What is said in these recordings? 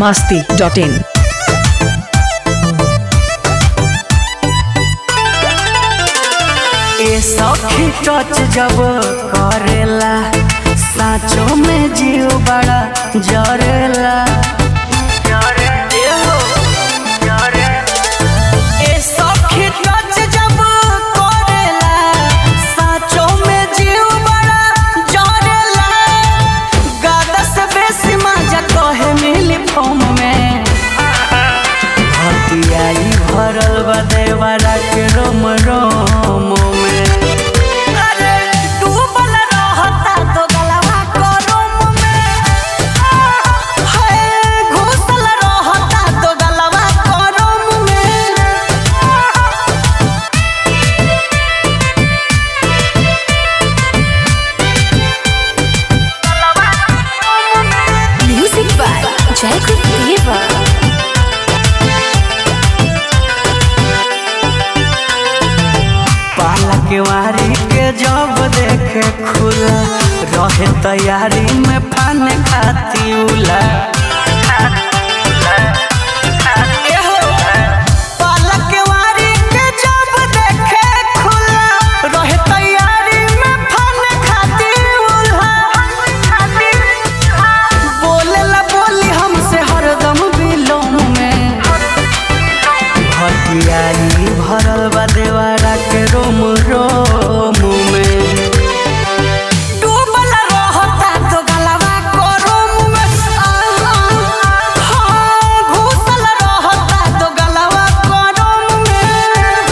masti.in. ए सखी touch जब करेला साँचो में जीव बड़ा जरेला ए सखी टच जब करेला साँचो में जीव बड़ा जरेला गादा से बेसी मजा कहे मिली फोम में हतियाई भरल बा देवरा के रोम रोम में अरे डूबल रहता तो गलवा को रोम में हाय घुसल रहता तो गलवा को रोम में Music by Jacob Diva. पाला के वारी के जब देखे खुला रहे तैयारी में फान खाती उला एहो, पाला के वारी के जब देखे खुला रहे तैयारी में फान खाती उला बोलेला बोली हमसे हरदम बिलोम में हटियाई भरल बा देवारा के रोम रोम में डूबल रहता तो गलवा को रोम में आ, आ, हाँ, घुसल रहता तो गलवा को रोम में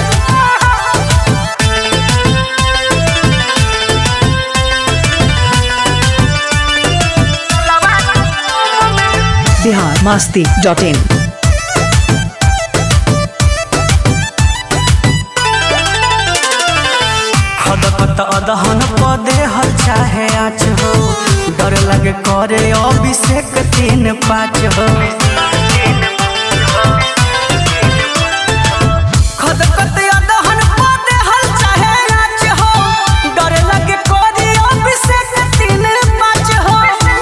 Bihar masti.in. खदपत अदहन पदे हल चाहे आच हो डर लगे करे अभिषेक तीन पाँच हो खदपत अदहन पदे हल चाहे आच हो डर लगे करे अभिषेक तीन पाँच हो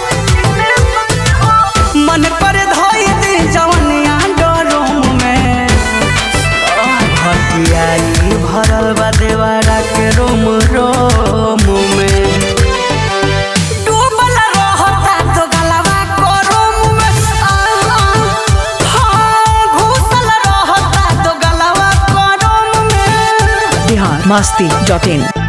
मन पर धोई दी जवनिया डरोम में हटियाई भरल बा देवारा के रोम रोम में डूबल रहता तो गलवा को रोम में आ, आ, हाँ, घुसल रहता तो गलवा को रोम में Bihar masti.in.